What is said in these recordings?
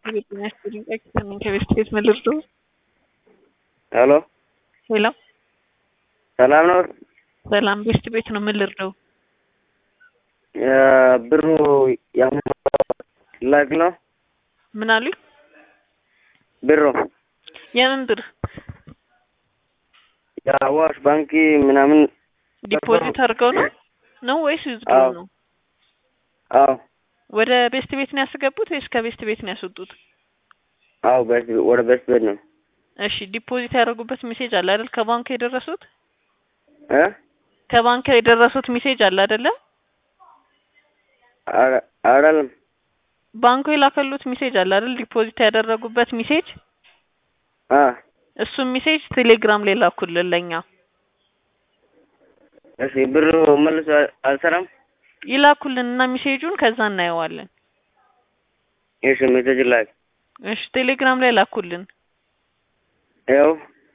ከቤት ቤት መልርዶ ሄሎ ሄሎ ሰላም ነው? ሰላም ቤት ቤት ነው። ምን ልርዳው? ብሩ ላክ ነው ምን አሉኝ? ብሩ የምን ብር? የአዋሽ ባንክ ምናምን ዲፖዚት አድርገው ነው ነው ወይስ ዊዝድሮ አዎ። ነው? አዎ ወደ ቤስት ቤት ነው ያስገቡት ወይስ ከቤስት ቤት ነው ያስወጡት? አዎ በስ ወደ በስ ቤት ነው እሺ ዲፖዚት ያደረጉበት ሜሴጅ አለ አይደል? ከባንክ የደረሱት እ ከባንክ የደረሱት ሜሴጅ አለ አይደለ? አረ- አይደለም ባንኩ የላከሉት ሜሴጅ አለ አይደል? ዲፖዚት ያደረጉበት ሜሴጅ አ እሱም ሜሴጅ ቴሌግራም ላይ ላኩልን ለኛ እሺ ብሩ መልሶ አልሰራም። ይላኩልን እና ሜሴጁን ከዛ እናየዋለን። እሺ ሜሴጅ ላክ እሺ ቴሌግራም ላይ ላኩልን። ያው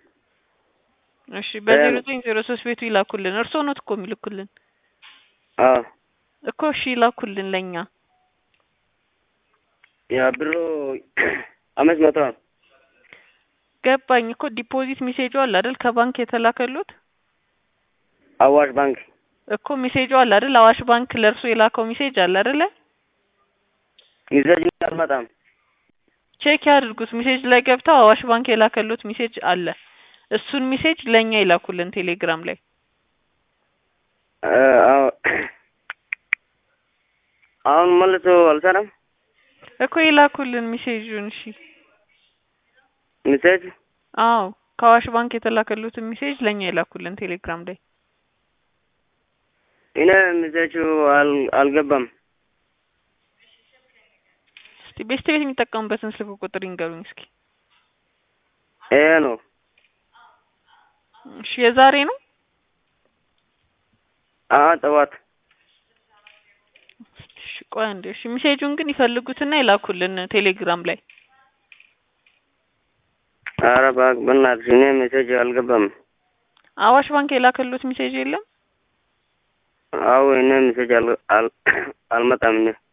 እሺ በዜሮ ዘጠኝ ዜሮ ሶስት ቤቱ ይላኩልን። እርስዎ ኖት እኮ የሚልኩልን አዎ እኮ እሺ ይላኩልን ለኛ ያ ብሩ አምስት መቶ ነው። ገባኝ እኮ ዲፖዚት ሜሴጁ አለ አይደል? ከባንክ የተላከሉት አዋሽ ባንክ እኮ ሜሴጁ አለ አይደል? አዋሽ ባንክ ለእርሱ የላከው ሜሴጅ አለ አይደለ? ሜሴጅ አልመጣም። ቼክ ያድርጉት። ሜሴጅ ላይ ገብተው አዋሽ ባንክ የላከሉት ሜሴጅ አለ። እሱን ሜሴጅ ለኛ ይላኩልን ቴሌግራም ላይ። እ አዎ አሁን መልሶ አልሰራም። እኮ ይላኩልን ሜሴጁን። እሺ ሜሴጅ አዎ ከአዋሽ ባንክ የተላከሉትን ሜሴጅ ለኛ ይላኩልን ቴሌግራም ላይ። እኔ ሜሴጁ አል አልገባም። እስቲ ቤስት ቤት የሚጠቀሙበትን ስልክ ቁጥር ይንገሩኝ እስኪ። ይሄ ነው እሺ የዛሬ ነው? አ ጠዋት እሺ ቆይ አንዴ። እሺ ሜሴጁን ግን ይፈልጉትና ይላኩልን ቴሌግራም ላይ። ኧረ እባክህ በእናትሽ እኔ ሜሴጅ አልገባም። አዋሽ ባንክ የላከሉት ሜሴጅ የለም? አዎ እኔ ሜሴጅ አል አል አልመጣም እኔ